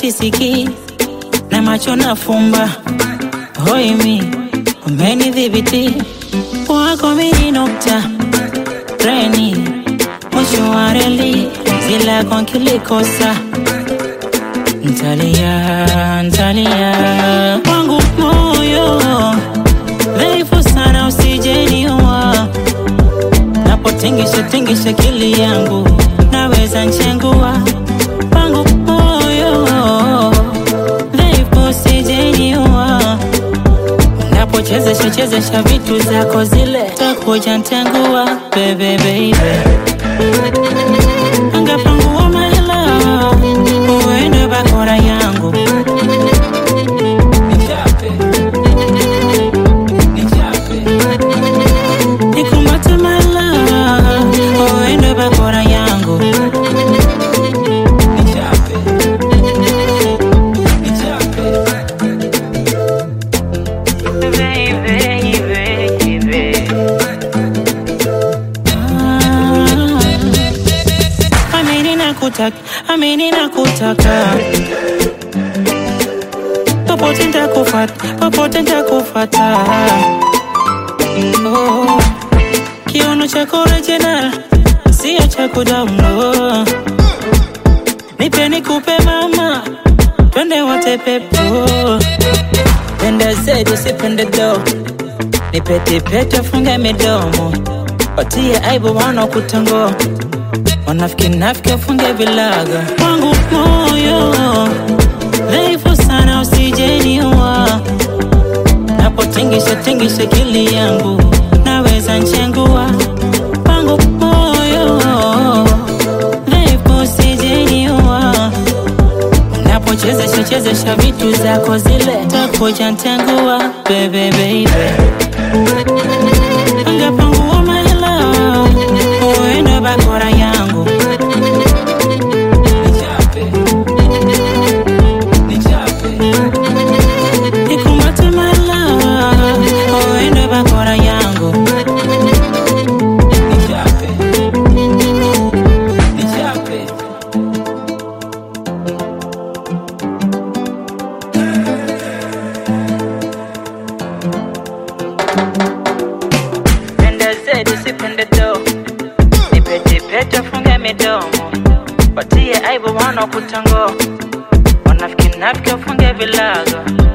sisikii na macho nafumba hoimi umenidhibiti wako mini nukta treni mwisho wa reli zilako nkilikosa ntalia ntalia wangu moyo dhaifu sana usijeniua napotingisha tingisha kili yangu naweza nchengua wangu moyo dhaifu usijeniua napochezesha chezesha vitu zako zile takuja ntengua bebe bebe angapangua mahela uende bakora yangu nikumate mahela uende bakora yangu amini nakutaka amini nakutaka popote ntakufata popote ntakufata oh. kiono chako original sio cha kudamlo nipe nikupe mama twende wote pepo penda zetu sipende do nipetipete funge midomo watie aibu wanakutangoa wanafiki nafiki wafunge vilaga wangu moyo dhaifu sana usijeniua napotingisha tingisha kili yangu naweza nchengua wangu moyo dhaifu usijeniua napochezesha chezesha vitu zako zile takuja ntengua bebe bebe angapangua mahela uende bakora yangu nikumate mahela uende bakora yangu penda zetu sipende do nipetipete funge midomo watie aibu wanakutango wanafiki nafiki wafunge vilago